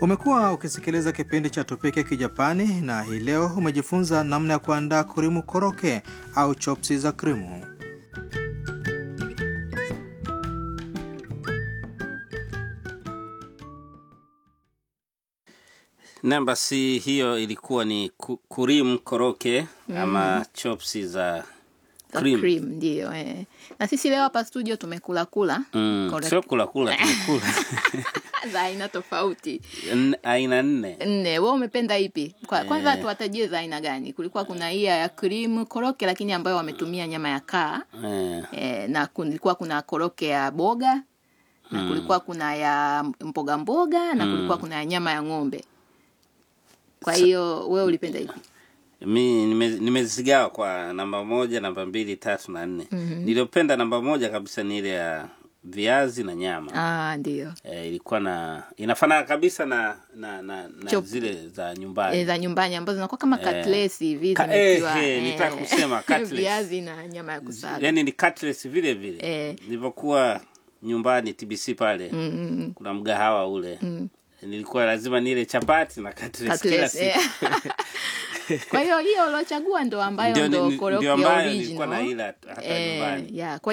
Umekuwa ukisikiliza kipindi cha Tupike Kijapani na hii leo umejifunza namna ya kuandaa kurimu koroke au chopsi za krimu. Naam, basi hiyo ilikuwa ni ku- kurim koroke ama chopsi za za cream. cream ndio eh. na sisi leo hapa studio tumekula kula Mm, Correct. sio kula kula tumekula za aina tofauti N- aina nne nne we umependa ipi Kwa, kwanza Eh. tuwatajie za aina gani kulikuwa kuna hii ya cream koroke lakini ambayo wametumia nyama ya kaa eh, eh, na kulikuwa kuna koroke ya boga na kulikuwa kuna ya mboga mboga na kulikuwa kuna ya nyama ya ng'ombe kwa hiyo wewe ulipenda ipi mi nime- nimezigawa kwa namba moja namba mbili tatu na nne niliyopenda namba moja kabisa ni ile ya viazi na nyama ah, ndio eh, ilikuwa na inafanana kabisa na na, na, na Chop. zile za nyumbani e, za nyumbani ambazo zinakuwa kama Eh. katlesi hivi Ka- zimetiwa, eh, eh, nitaka kusema cutlets. viazi na nyama ya kusaga yani ni cutlets vile vile Eh. nilivyokuwa nyumbani tbc pale Mm, kuna mgahawa ule nilikuwa lazima nile chapati na cutlets kila Cutlets, eh. siku kwa hiyo hiyo uliochagua ndo ambayo Ndio- ndo ndio koroki ya ambayo nilikuwa original naila hata Eh, nyumbani yeah. Kwa